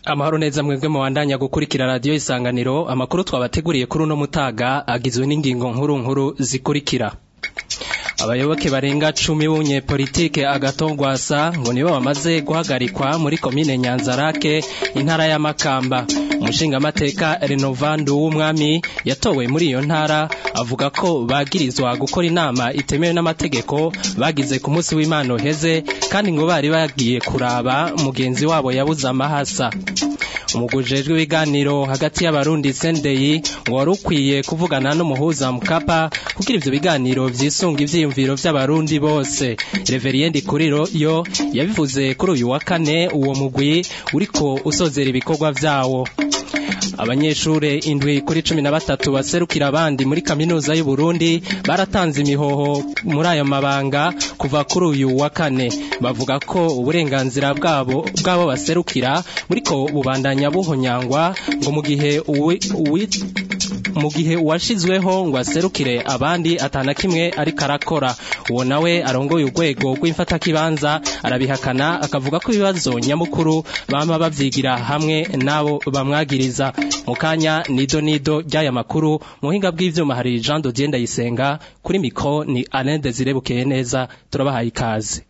amahoro neza mwebwe mubandanya gukurikira radiyo isanganiro amakuru twabateguriye kuri uno mutaga agizwe n'ingingo nkuru nkuru zikurikira abayoboke barenga cumi b'umunyepolitike agatongwasa ngo nibo bamaze guhagarikwa muri komine nyanzarake intara ya makamba umushingamateka renovandu w'umwami yatowe muri iyo ntara avuga ko bagirizwa gukora inama itemewe n'amategeko bagize ku munsi w'imana uheze kandi ngo bari bagiye kuraba mugenzi wabo yabuze amahasa umugujejwe ibiganiro hagati y'abarundi sendeyi ngo wari ukwiye kuvugana n'umuhuza mukapa kugira ivyo biganiro vyisunga ivyiyumviro vy'abarundi bose reveriendi kuriro yo yabivuze kuri uyu wa kane uwo mugwi uriko usozera ibikorwa vyawo abanyeshure indwi kuri cumi na batatu baserukira abandi muri kaminuza y'u Burundi baratanze imihoho muri ayo mabanga kuva kuri uyu wa kane bavuga ko uburenganzira bwabo bwabo baserukira buriko bubandanya buhonyangwa ngo mu gihe uwi mu gihe uwashizweho ngo aserukire abandi atana kimwe ariko arakora uwo nawe arongoye urwego rw'imfatakibanza arabihakana akavuga ko ibibazo nyamukuru bama bavyigira hamwe n'abo bamwagiriza mu kanya nido nido ry'aya makuru muhinga bw'ivyuma hari Jean Dodier Ndayisenga kuri mikro ni Alain Desire Bukeye neza turabahaye ikaze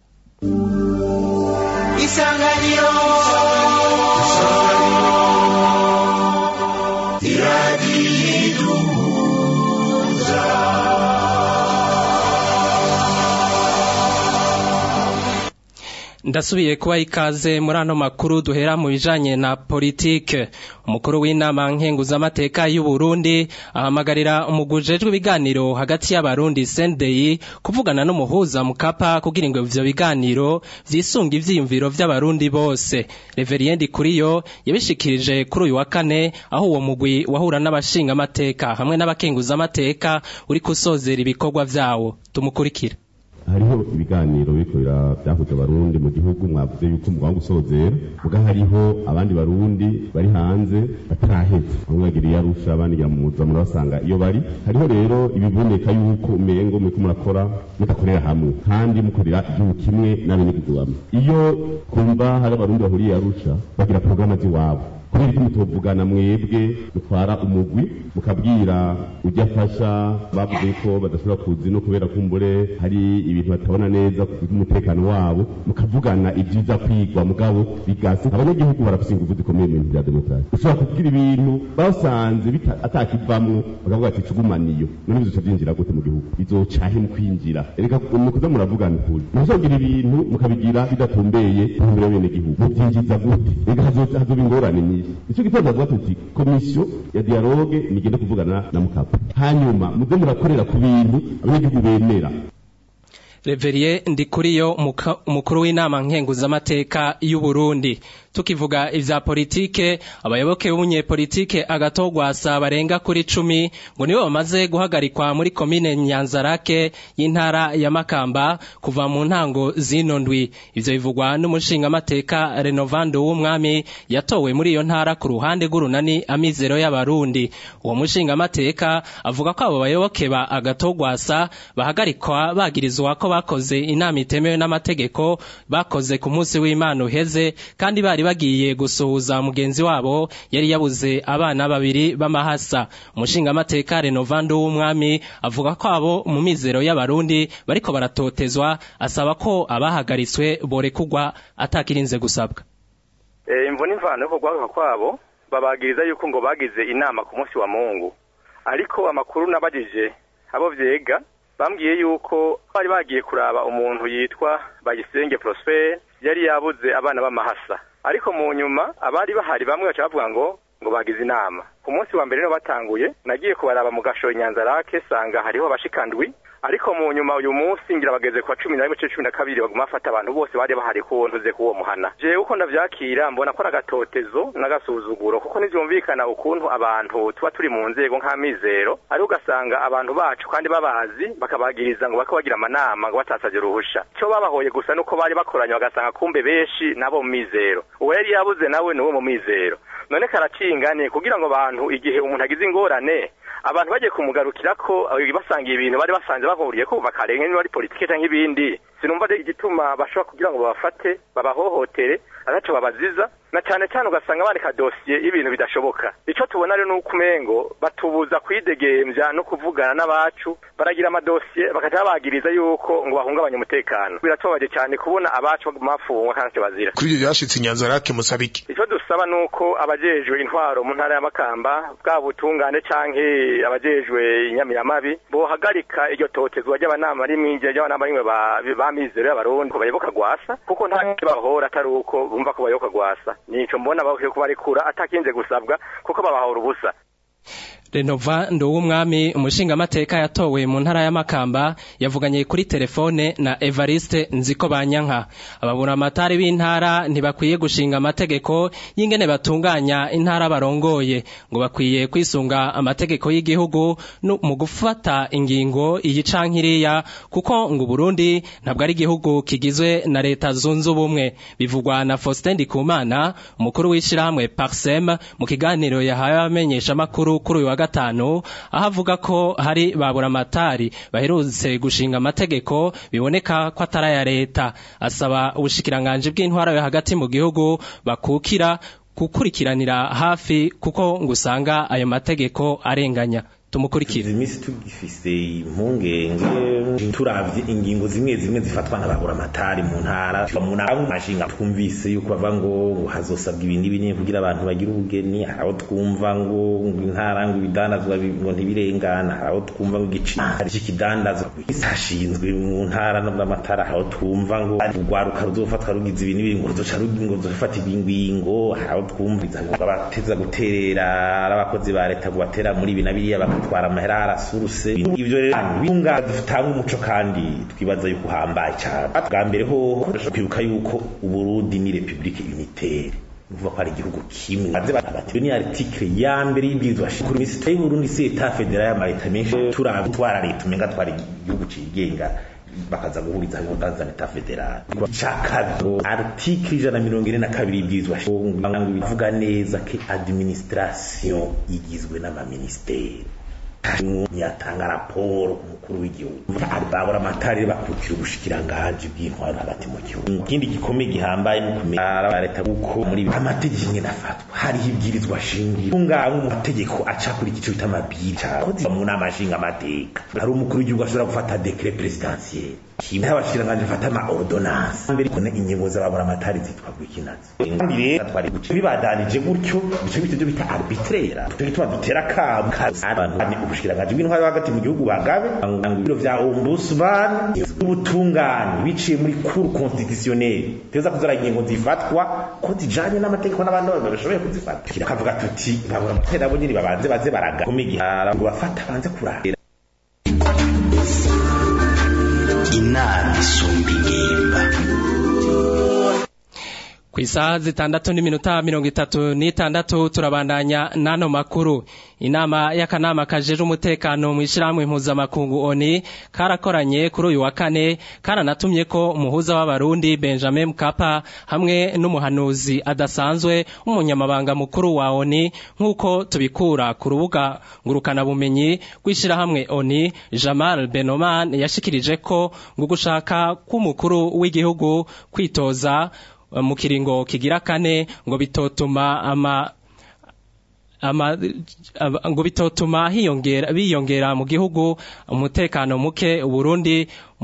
Isanganiro ndasubiye kuba ikaze muri ano makuru duhera mu bijanye na politike umukuru w'inama nkenguzamateka y'u Burundi ahamagarira umugujejwe ibiganiro hagati y'abarundi sendeyi kuvugana n'umuhuza mukapa kugira ngo ivyo biganiro vyisunga ivyiyumviro vy'abarundi bose reveriendi kuriyo yabishikirije kuri uyu wa kane aho uwo mugwi wahura n'abashinga amateka hamwe n'abakenguzamateka uri kusozera ibikorwa vyawo tumukurikira hariho ibiganiro biriko byahuje abarundi mu gihugu mwavuze yuko mugomba gusozera muga hariho abandi barundi bari hanze bataraheza bamwe bagiriye arusha abandi gira muza murabasanga iyo bari hariho rero ibiboneka yuko umengo muriko murakora mudakorera hamwe kandi mukorera igihugu kimwe n'abenegihugu bamwe iyo kumva hari abarundi bahuriye arusha bagira porogaramu z'iwabo kubera ko mutuvugana mwebwe mutwara umugwi mukabwira ujya afasha bavuze ko badashobora kuzi no kubera kumbure hari ibintu batabona neza ku bw'umutekano wabo mukavugana ibyiza kwigwa mugabo bigase abanyagihugu barafise ingufu zikomeye mu bintu bya demokarasi ushobora kugira ibintu basanze atakivamwo bakavuga ati cugumaniyo none bizoca vyinjira gute mu gihugu bizocahe mu kwinjira reka mukuza muravugana ukuri muzogira ibintu mukabigira bidatumbeye intumbero y'abenegihugu muvyinjiza gute reka hazoba ingorane nyinshi icyo gitondo avuga tuti komisiyo ya dialogue nigende kuvugana na mukapa hanyuma muze murakorera ku bintu abanyagihugu bemera Reverie Ndikuriyo umukuru w'inama nkenguzamateka y'u Burundi tukivuga ivya politike abayoboke b'umunyepolitike agatogwasa barenga kuri cumi ngo nibo bamaze guhagarikwa muri komine Nyanzarake y'intara ya Makamba kuva mu ntango zino ndwi ivyo bivugwa n'umushingamateka Renovando w'umwami yatowe muri iyo ntara ku ruhande rw'urunani amizero y'abarundi uwo mushingamateka avuga ko abo bayoboke ba agatogwasa bahagarikwa bagirizwa ko bakoze inama itemewe n'amategeko bakoze ku munsi w'Imana uheze kandi bari bagiye gusuhuza mugenzi wabo yari yabuze abana babiri b'amahasa umushingamateka Renovando w'umwami avuga ko abo mu mizero y'abarundi bariko baratotezwa asaba ko abahagaritswe borekugwa atakirinze gusabwa imvo n'imvano yo kugwaruka kwabo babagiriza yuko ngo bagize inama ku munsi wa mungu ariko amakuru nabajije abo vyega bambwiye yuko bari bagiye kuraba umuntu yitwa Bayisenge Prosper yari yabuze abana b'amahasa ariko mu nyuma abari bahari bamwe baca bavuga ngo ngo bagize inama ku munsi wa mbere no batanguye nagiye kubaraba mu gashoye Nyanzarake sanga hariho abashikandwi ariko mu nyuma uyu munsi ngira bageze kwa cumi na rimwe cumi na kabiri baguma bafata abantu bose bari bahari ku ntuze kuwo muhana jewe uko ndavyakira mbona ko n'agatotezo n'agasuzuguro kuko ntivyumvikana ukuntu abantu tuba turi mu nzego nk'amizero ari ugasanga abantu bacu kandi babazi bakabagiriza ngo bako bagira amanama ngo batasavye uruhusha ico babahoye gusa nuko bari bakoranye bagasanga kumbe benshi nabo mu mizero uwo yari yabuze nawe ni uwo mu mizero none karacinganiye kugira ngo abantu igihe umuntu agize ingorane abantu bagiye kumugarukira ko basangiye ibintu bari basanze bahuriye ko bakarenga niba ari politike cyangwa ibindi sinumva igituma bashobora kugira ngo babafate babahohotere ataco babaziza na cyane cyane ugasanga bandika dosiye y'ibintu bidashoboka icyo tubona rero ni uko umengo batubuza kwidegemvya no kuvugana n'abacu baragira amadosiye bakaja babagiriza yuko ngo bahungabanye umutekano biratubabaje cyane kubona abacu bafungwa kandi ntacyo bazira kuri ibyo byashitse inyanzarake musaba iki icyo dusaba ni uko abajejwe intwaro mu ntara ya makamba bwa butungane canke abajejwe inyamiramabi bohagarika iryo totezwa ry'abanama rimwe ry'abanama rimwe ba mizero y'abarundi ko bayoboka gwasa kuko nta bahora atari uko bumva ko bayoboka gwasa nico mbona bakwiye kubarekura atakinze gusabwa kuko babahora ubusa Renova Nduwumwami umushingamateka yatowe mu ntara ya Makamba yavuganye kuri telefone na Evariste Nziko Banyanka ababura amatari b'intara ntibakwiye gushinga amategeko y'ingene batunganya intara barongoye ngo bakwiye kwisunga amategeko y'igihugu mu gufata ingingo iyi cankiriya kuko ngo Burundi ntabwo ari igihugu kigizwe na leta zunze ubumwe bivugwa na Faustin Ndikumana umukuru w'ishirahamwe Parsem mu kiganiro yahaye abamenyesha makuru kuri uyu wa gatanu aho avuga ko hari babura amatari baherutse gushinga amategeko biboneka ko atari aya leta asaba ubushikiranganje bw'intwara yo hagati mu gihugu bakukira gukurikiranira hafi kuko ngo usanga ayo mategeko arenganya tumukurikire imisi tugifise impungenge turavye ingingo zimwe zimwe zifatwa n'ababura amatari mu ntara mu mashinga twumvise yuko bava ngo hazosabwa ibindi binini kugira abantu bagire ubugeni aho twumva ngo intara ngo ibidandazwa ngo ntibirengana aho twumva ngo igiciro cy'ikidandazwa hashinzwe mu ntara n'amatara aho twumva ngo urwaruka ruzofatwa rugize ibintu biri ngo ruzoca ngo ruzofata ingingo aho twumva ngo abateza guterera abakozi ba leta ngo batera muri ibi na biriya batwara amahera arasuruse ibyo rero binga dutanga umuco kandi twibaza yuko uhambaye cyane bwa mbere ho kwibuka yuko uburundi ni republique unitaire uvuga ko ari igihugu kimwe maze batatu ni article ya mbere y'ibwirizwa shingiro minisitiri y'uburundi si etat federal y'amareta menshi turabitwara leta umenga twari igihugu cigenga bakaza guhuriza hamwe baza leta federal cakabiri article ijana na mirongo ine na kabiri y'ibwirizwa shingiro bivuga neza ko administration igizwe n'amaministeri yatanga raporo umukuru w'igihugu babura amatari bakukira ubushikiranganje bw'intwaro hagati mu gihugu ikindi gikomeye gihambaye no kumenya leta kuko muri amategeko nyine afatwa hariho ibwirizwa shingiro ngaho mu mategeko aca kuri igice bita amabwiriza mu nama nshinga amateka hari umukuru w'igihugu ashobora gufata decret presidentiel kimwe abashiranganje bafata ama ordonnance mbere kone ingingo z'ababura amatari zitwa gwikinazi kandi rero twari guce bibadanije gutyo bice bite byo bita arbitraire turi tuba dutera kam abantu ni ubushiranganje bw'intwaro hagati mu gihugu bagabe ngo ibiro vya ombudsman ubutungane biciye muri cour constitutionnelle teza kuzara ingingo zifatwa ko zijanye n'amategeko n'abandi bantu bashoboye kuzifata kiravuga tuti babura amatari abo nyine babanze baze baraga komigihara ngo bafata banze kurahira inama isumba ingimba ku isaha zitandatu n'iminota mirongo itatu n'itandatu turabandanya n'ano makuru inama y'akanama kajeje umutekano mu ishyirahamwe mpuzamakungu oni karakoranye kuri uyu wa kane karanatumye ko umuhuza w'abarundi benjamin mkapa hamwe n'umuhanuzi adasanzwe w'umunyamabanga mukuru wa oni nk'uko tubikura ku rubuga ngurukanabumenyi rw'ishyirahamwe oni jamal benoman yashikirije ko ngo gushaka k'umukuru w'igihugu kwitoza mu kiringo kigira kane ngo bitotuma ama ama ngo bitotuma hiyongera biyongera mu gihugu umutekano muke Burundi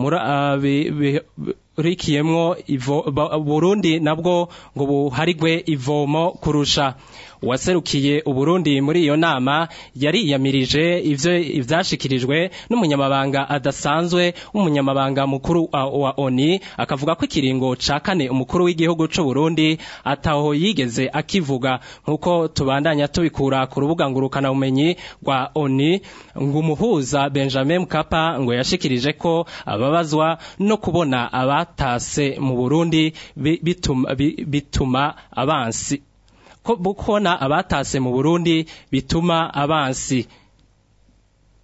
rikiyemwo Burundi nabwo ngo buharigwe ivomo kurusha uwaserukiye Uburundi muri iyo nama yariyamirije ivyo ivyashikirijwe n'umunyamabanga adasanzwe w'umunyamabanga mukuru wa ONI akavuga ko ikiringo ca kane umukuru w'igihugu c'u Burundi ataho yigeze akivuga nkuko tubandanya tubikura ku rubuga ngurukana bumenyi rwa ONI ngo umuhuza Benjamin Mkapa ngo yashikirije ko ababazwa no kubona abatase mu Burundi bituma, bituma abansi ko kubona abatase mu Burundi bituma abansi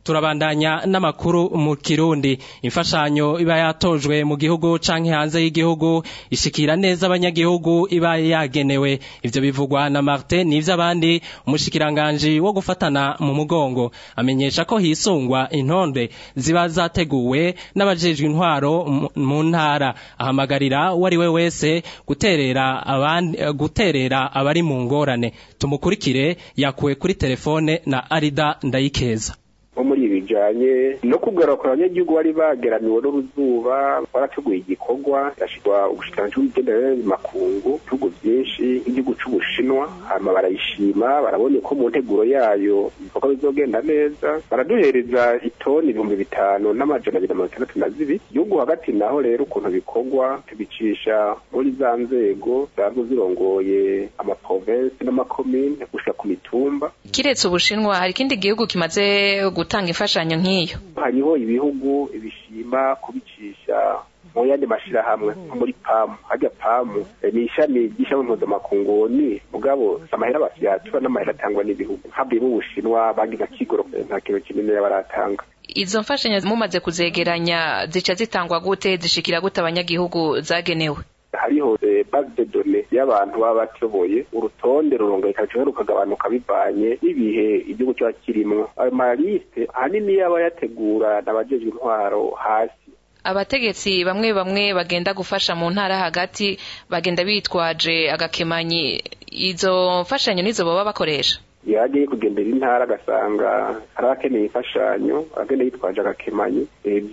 turabandanya n'amakuru mu kirundi imfashanyo iba yatojwe mu gihugu canke hanze y'igihugu ishikira neza abanyagihugu iba yagenewe ivyo bivugwa na Martin n'ivy'abandi umushikiranganje wo gufatana mu mugongo amenyesha ko hisungwa intonde ziba zateguwe n'abajejwe intwaro mu ntara ahamagarira uwo ari we wese guterera abandi guterera abari mu ngorane tumukurikire yakuwe kuri telefone na Arida Ndayikeza nko muri ibi bijanye no kugaruka abanyagihugu bari bageramiwe n'uruzuba barateguye igikorwa yashirwa ubushikiranganji bw'imigenderanire makungu ibihugu vyinshi nk'igihugu c'ubushinwa hama barayishima barabonye ko mu nteguro yayo ibikorwa bizogenda neza baraduhereza itoni ibihumbi bitanu n'amajana abiri na mirongo itandatu na zibiri igihugu hagati naho rero ukuntu bikorwa tubicisha muri za nzego zazo zirongoye amaprovensi n'amakomine gushika ku mitumba kiretse ubushinwa hari ikindi gihugu kimaze gutanga imfashanyo nk'iyo hariho ibihugu bishima kubicisha mu yandi mashirahamwe nko muri pamu harya pamu ni ishami ry'ishami mpuzamakungu ni mugabo amahera bafyatura n'amahera atangwa n'ibihugu havuyemo ubushinwa banki nka kigoro nta kintu kinini baratanga izo mfashanyo mumaze kuzegeranya zica zitangwa gute zishikira gute abanyagihugu zagenewe hariho base de données y'abantu baba batoboye urutonde rurongeka cyangwa rukagabanuka bivanye n'ibihe igihugu kiba kirimwo ayo maliste ahanini yaba yategura n'abajejwe intwaro hasi abategetsi bamwe bamwe bagenda gufasha mu ntara hagati bagenda bitwaje agakemanyi izo mfashanyo nizo baba bakoresha iyo agiye kugendera intara agasanga hari abakeneye imfashanyo agenda yitwaje agakemanyi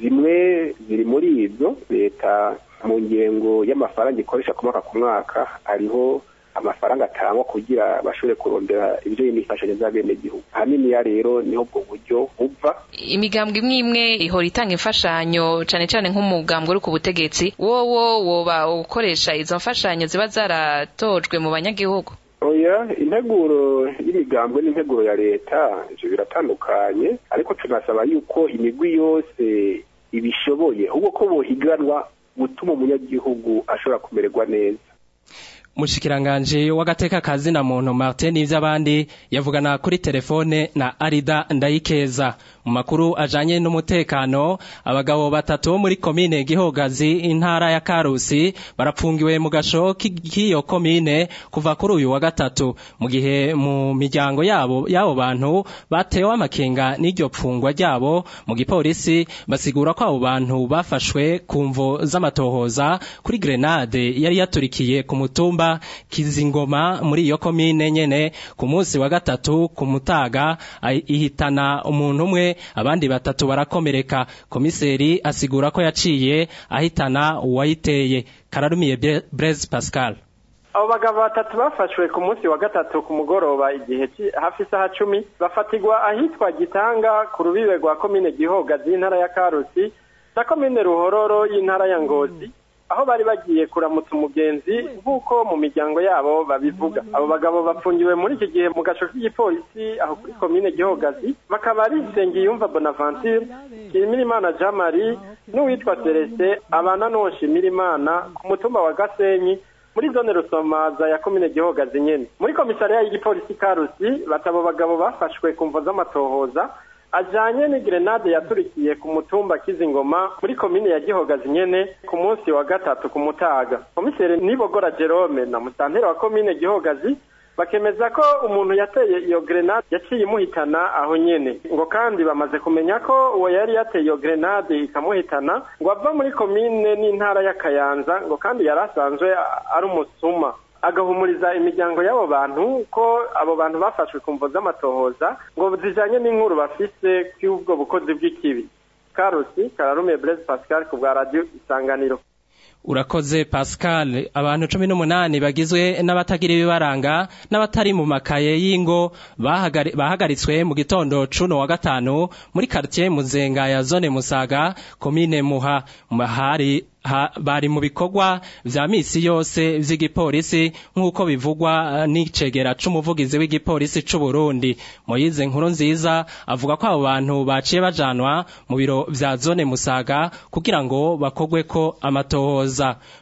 zimwe ziri muri izo leta mu ngengo y'amafaranga ikoresha ku mwaka ku mwaka hariho amafaranga atangwa kugira bashobore kurondera ibyo imifashanyo z'abenegihugu ahanini ya rero niho ubwo buryo buva imigambwe imwe imwe ihora itanga imfashanyo cane cane nk'umugambwe uri ku butegetsi wowo woba ukoresha izo mfashanyo ziba zaratojwe mu banyagihugu oya integuro y'imigambwe n'integuro ya leta ivyo biratandukanye ariko tunasaba yuko imigwi yose ibishoboye ahubwo ko bohiganwa gutuma umunyagihugu ashobora kumererwa neza mushikiranganje w'agateka kazi na muntu Martin n'ivy'abandi yavugana kuri telefone na Arida Ndayikeza mu makuru ajanye n'umutekano abagabo batatu muri komine Gihogazi intara ya Karusi barapfungiwe mu gasho k'iyo komine kuva kuri uyu wa gatatu mu gihe mu miryango yabo yabo bantu batewe amakenga n'iryo pfungwa ryabo mu gipolisi basigura ko abo bantu bafashwe ku mvo z'amatohoza kuri grenade yari yaturikiye ku mutumba kizingoma muri iyo komine nyene ku munsi wa gatatu ku mutaga ihitana umuntu umwe abandi batatu barakomereka komiseri asigura ko yaciye ahitana uwayiteye kararumiye Blaise Pascal abo bagabo batatu bafashwe ku munsi wa gatatu ku mugoroba igihe hafi isaha cumi bafatirwa ahitwa gitanga ku rubibe rwa komine gihogazi y'intara ya karusi na komine ruhororo y'intara ya ngozi aho bari bagiye kuramutsa umugenzi nk'uko mu miryango yabo babivuga abo bagabo bapfungiwe muri iki gihe mu gaco k'igipolisi aho kuri komine gihogazi bakaba ari Nsengiyumva Bonaventure Nshimirimana Jean Marie n'uwitwa Celestin abana n'uwo Nshimirimana ku mutumba wa Gasenyi muri zone rusomaza ya komine gihogazi nyene muri komisariya y'igipolisi karusi batabo bagabo bafashwe ku mvo z'amatohoza ajanye ni grenade yaturikiye ku mutumba kizingoma muri komine ya gihogazi nyene ku munsi wa gatatu ku mutaga komiseri nibogora jerome na musantera wa komine gihogazi bakemeza ko umuntu yateye iyo grenade yaciye imuhitana aho nyene ngo kandi bamaze kumenya ko uwo yari yateye iyo grenade ikamuhitana ngo ava muri komine n'intara ya kayanza ngo kandi yari asanzwe ari umusuma agahumuriza imiryango y'abo bantu ko abo bantu bafashwe ku mvo z'amatohoza ngo zijanye n'inkuru bafise y'ubwo bukozi bw'ikibi karusi kararume blaise pascal ku bwa radio isanganiro urakoze pascal abantu cumi n'umunani bagizwe n'abatagira ibibaranga n'abatari mu makaye y'ingo bahagaritswe mu gitondo cuno wa gatanu muri quartier muzenga ya zone musaga komine muha hari ha, bari mu bikorwa vya misi yose vy'igipolisi nk'uko bivugwa n'icegera c'umuvugizi w'igipolisi c'u Burundi Moyize nkuru nziza avuga ko abo bantu baciye bajanwa mu biro vya zone Musaga kugira ngo bakogwe ko amatohoza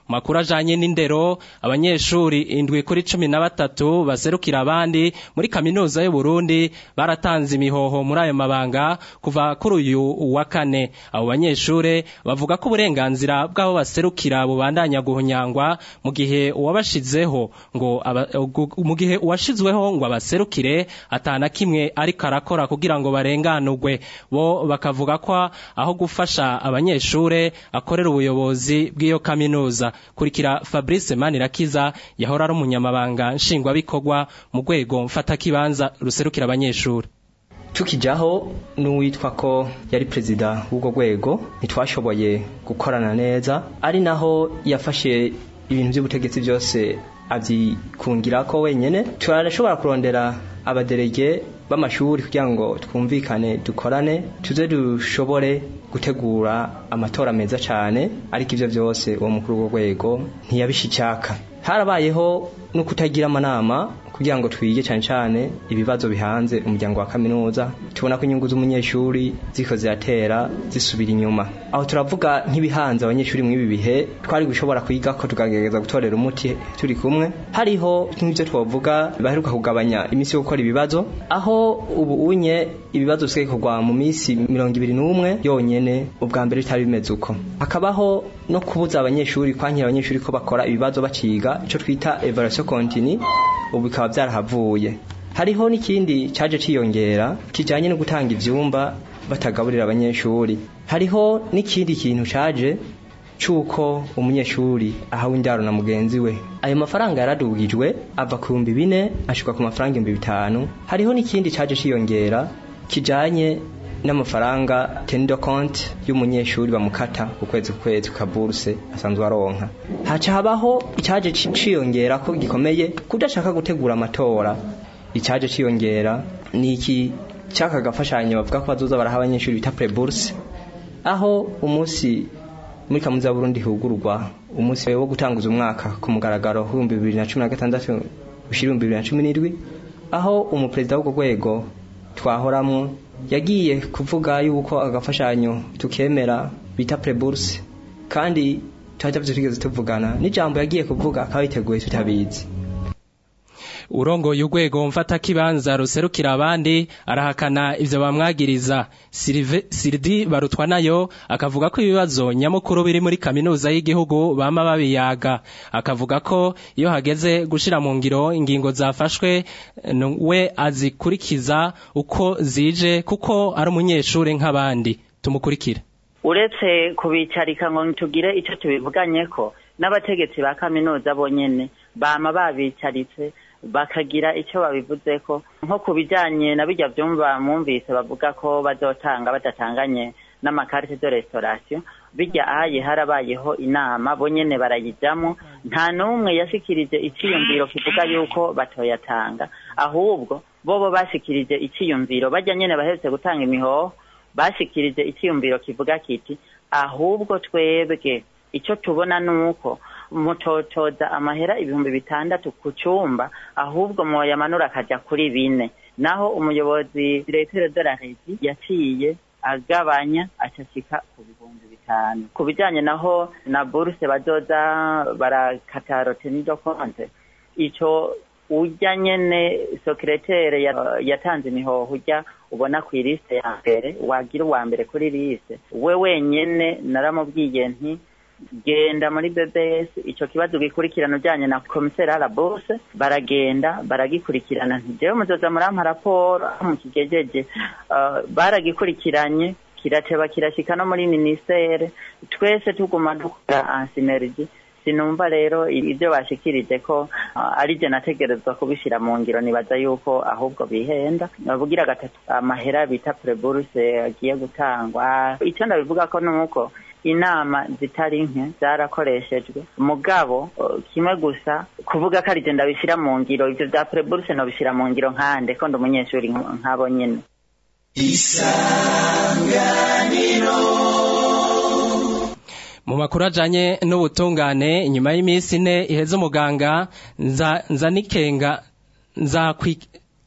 makuru ajanye n'indero abanyeshuri indwi kuri cumi na batatu baserukira abandi muri kaminuza y'u Burundi baratanze imihoho muri ayo mabanga kuva kuri uyu wa kane abo banyeshure bavuga ko uburenganzira bw'abo baserukira bubandanya guhunyangwa mu gihe uwabashizeho ngo aba, mu gihe uwashizweho ngo abaserukire atana kimwe ariko arakora kugira ngo barenganurwe bo bakavuga ko aho gufasha abanyeshure akorera ubuyobozi bw'iyo kaminuza kurikira Fabrice Manirakiza yahora ari umunyamabanga nshingwabikorwa mu rwego mfatakibanza ruserukira abanyeshure tukijaho n'uwitwa ko yari perezida w'urwo rwego ntitwashoboye gukorana neza ari naho yafashe ibintu by'ubutegetsi byose abyikungira ko wenyine turashobora kurondera abaderege b'amashuri kugira ngo twumvikane dukorane tuze dushobore gutegura amatora meza cyane ariko ibyo byose uwo mukuru w'urwego ntiyabishyicyaka harabayeho no kutagira amanama kugira ngo twige cyane cyane ibibazo bihanze umuryango wa kaminuza tubona ko inyungu z'umunyeshuri ziko ziratera zisubira inyuma aho turavuga nk'ibihanze abanyeshuri muri ibi bihe twari gushobora kwiga ko tukagerageza gutorera umuti turi kumwe hariho nk'ibyo twavuga baheruka kugabanya iminsi yo gukora ibibazo aho ubu unye ibibazo bisigaye bikorwa mu minsi mirongo ibiri n'umwe yonyene ubwa mbere bitari bimeze uko hakabaho no kubuza abanyeshuri kwankira abanyeshuri ko bakora ibibazo baciga icyo twita evaluation continue ubu bikaba byarahavuye hariho n'ikindi cyaje ciyongera kijyanye no gutanga ibyumba batagaburira abanyeshuri hariho n'ikindi kintu cyaje cy'uko umunyeshuri ahawe indaro na mugenzi we ayo mafaranga yaradugijwe ava ku bihumbi bine ashyirwa ku mafaranga ibihumbi bitanu hariho n'ikindi cyaje ciyongera kijyanye n'amafaranga tendo konti y'umunyeshuri bamukata ku kwezi ku kwezi ka buruse asanzwe aronka haca habaho icyaje ciyongera ko gikomeye kudashaka gutegura amatora icyaje ciyongera ni iki cyaka gafashanyo bavuga ko bazoza baraha abanyeshuri bita preburse aho umunsi muri kaminuza y'Uburundi hugurwa umunsi wo gutanguza umwaka ku mugaragaro w'ibihumbi bibiri na cumi na gatandatu ushira ibihumbi bibiri na cumi n'indwi aho umuperezida w'urwo rwego twahoramwo yagiye kuvuga yuko agafashanyo tukemera bita preburse kandi twajya tugeze tuvugana n'ijambo yagiye kuvuga akaba yiteguye tutabizi urongoye urwego mfatakibanza ruserukira abandi arahakana ivyo bamwagiriza siridi barutwa nayo akavuga ko ibibazo nyamukuru biri muri kaminuza y'igihugu bama babiyaga akavuga ko iyo hageze gushira mu ngiro ingingo zafashwe we azikurikiza uko zije kuko ari umunyeshuri nk'abandi tumukurikira uretse kubicarika ngo tugire icyo tubivuganye ko n'abategetsi ba kaminuza bonyene bama babicaritse bakagira icyo babivuze ko nko ku bijyanye na bijya byumva mwumvise bavuga ko bazotanga badatanganye n'amakarite de restaurasiyo bijya ahaye harabayeho inama bo nyene barayijyamo nta n'umwe yashikirije icyiyumviro kivuga yuko batoyatanga ahubwo bobo bashikirije icyiyumviro bajya nyene bahetse gutanga imihoho bashikirije icyiyumviro kivuga kiti ahubwo twebwe icyo tubona ni uko mutotoza amahera ibihumbi bitandatu ku cyumba ahubwo mwoyamanura akajya kuri bine naho umuyobozi diregiteri de la regi yaciye agabanya acashika ku bihumbi bitanu ku bijyanye naho na buruse bazoza barakata rotenido konte icyo ujya nyene sekeretere yatanze imihoho ujya ubona ku ilisite ya mbere wagira uwa mbere kuri liste we wenyene naramubwiye nti genda muri BBS icyo kibazo gikurikirana ujyanye na komiseri arabose baragenda baragikurikirana ntijewe muzoza murampa raporo mukigejeje uh, baragikurikiranye kirateba kirashika no muri ministere twese tuguma dukora ansinergi sinumva rero ibyo bashikirije ko uh, ari je nategerezwa kubishira mu ngiro nibaza yuko ahubwo bihenda bavugira gatatu amahera bita preburse agiye gutangwa icyo ndabivuga ko nuko inama zitari nke zarakoreshejwe mugabo kimwe gusa kuvuga ko arije ndabishyira mu ngiro ibyo bya preburse nobishyira mu ngiro nkande ko ndi umunyeshuri nk'abo nyine isanganiro mu makuru ajanye n'ubutungane inyuma y'iminsi ine iheze umuganga nza nza nikenga nza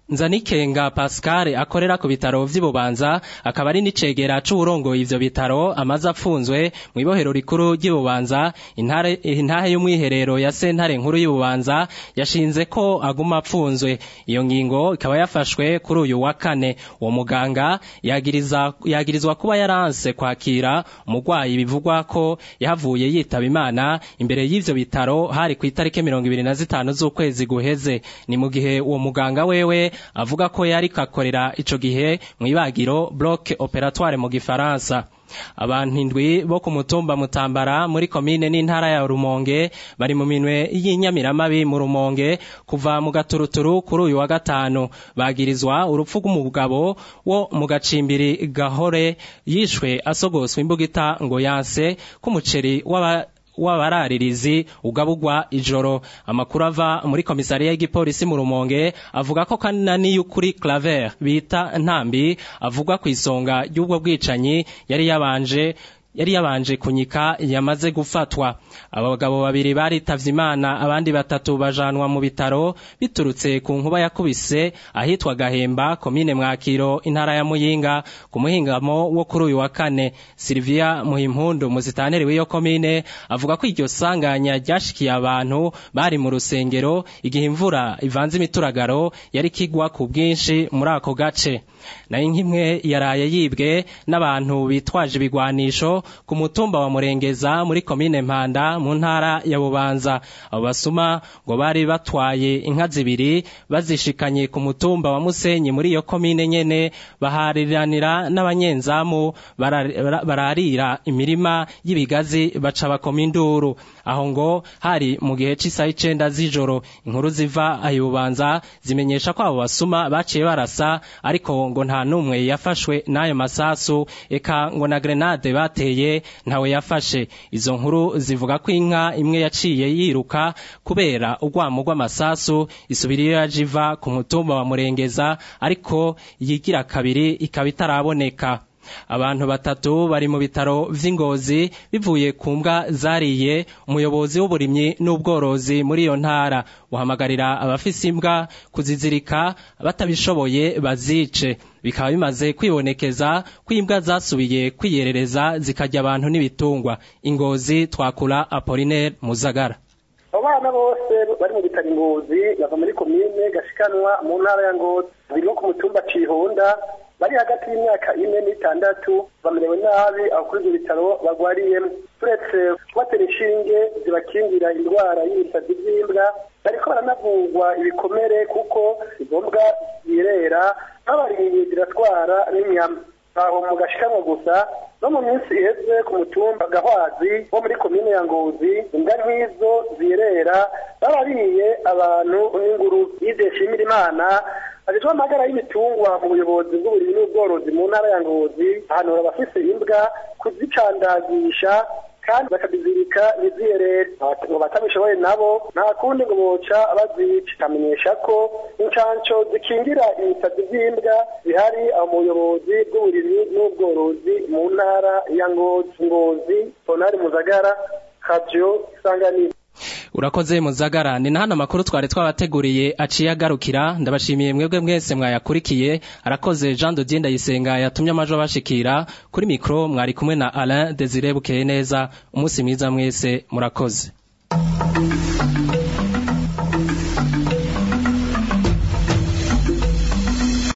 Nzanikenga Pascal akorera ku bitaro vy'Ibubanza akaba ari n'icegera c'uburongoye ivyo bitaro amaze apfunzwe mu ibohero rikuru ry'Ibubanza intare intahe y'umwiherero ya sentare nkuru y'Ibubanza yashinze ko aguma apfunzwe iyo ngingo ikaba yafashwe kuri uyu wa kane uwo muganga yagiriza yagirizwa kuba yaranse kwakira umugwayi bivugwa ko yahavuye yitaba Imana imbere y'ivyo bitaro hari ku itariki mirongo ibiri na zitanu z'ukwezi guheze ni mu gihe uwo muganga wewe avuga ko yari kakorera ico gihe mu ibagiro bloc operatoire mu gifaransa abantu indwi bo ku mutumba mutambara muri komine n'intara ya rumonge bari mu minwe y'inyamiramabi mu rumonge kuva mu gaturuturu kuri uyu wa gatanu bagirizwa urupfu rw'umugabo wo mu gacimbiri gahore yishwe asogoswa imbugita ngo yanse k'umuceri w'aba w'abararirizi ugabugwa ijoro amakuru ava muri komisariya y'igipolisi mu rumonge avuga ko kanani y'ukuri claver bita ntambi avugwa ku isonga ry'ubwo bwicanyi yari yabanje yari yabanje kunyika yamaze gufatwa abagabo babiri baritavye imana abandi batatu bajanwa mu bitaro biturutse ku nkuba yakubise ahitwa gahemba komine mwakiro intara ya muyinga ku muhingamo wo kuri uyu wa kane silvia muhimpundu muzitaneri w'iyo komine avuga ko iryo sanganya ryashikiye abantu bari mu rusengero igihe imvura ivanze imituragaro yari kigwa ku bwinshi muri ako gace nayo nk'imwe yaraye yibwe n'abantu bitwaje ibigwanisho ku mutumba wa murengeza muri komine mpanda mu ntara ya bubanza abo basuma ngo bari batwaye inka zibiri bazishikanye ku mutumba wa musenyi muri iyo komine nyene bahariranira n'abanyenzamu bara- bararira imirima y'ibigazi baca bakoma induru aho ngo hari mu gihe c'isaha icenda z'ijoro inkuru ziva ayubanza zimenyesha ko abo basuma baciye barasa ariko ngo nta n'umwe yafashwe n'ayo masasu eka ngo na grenade bateye ntawe yafashe izo nkuru zivuga ko inka imwe yaciye yiruka kubera urwamo rw'amasasu isubira iyo yaje iva ku mutumba wa murengeza ariko yigira kabiri ikaba itaraboneka abantu batatu bari mu bitaro vy'ingozi bivuye ku mbwa zariye umuyobozi w'uburimyi n'ubworozi muri iyo ntara uhamagarira abafise imbwa kuzizirika batabishoboye bazice bikaba bimaze kwibonekeza ko imbwa zasubiye kwiyerereza zikarya abantu n'ibitungwa ingozi twakura apolinaire muzagara abo bana bose bari mu bitaro ingozi bava muri komine gashikanwa mu ntara ya ngozi birimo ku mutumba cihonda bari hagati y'imyaka ine n'itandatu bamerewe nabi aho kuri ibyo bitaro bagwariyemo turetse kubatera inshinge zibakingira indwara y'ibisazi by'imbwa bariko baranavugwa ibikomere kuko izo mbwa zirera babariye ziratwara n'inyama aho mu gashikamwe gusa no mu minsi iheze ku mutumba gahwazi wo muri komine ya ngozi imbwa nk'izo zirera barariye abantu n'ingurube yizeye shimira imana ajejwe amagara y'ibitungwa mu buyobozi bw'uburimyi n'ubworozi mu ntara ya ngozi ahanura abafise imbwa kuzicandagisha kandi bakabizirika ntiziyerere ngo batabishoboye nabo nta kundi ngo boca bazica amenyesha ko incanco zikingira ibisazi by'imbwa zihari aho mu buyobozi bw'uburimyi n'ubworozi mu ntara ya ngozi ngozi tonari muzagara radio isanganiro urakoze muzagara ni na hano amakuru twari twabateguriye aciye agarukira ndabashimiye mwebwe mwese mwayakurikiye arakoze jean de dieu ndayisenga yatumye amajwi abashikira kuri mikoro mwari kumwe na alain desire bukeye neza umunsi mwiza mwese murakoze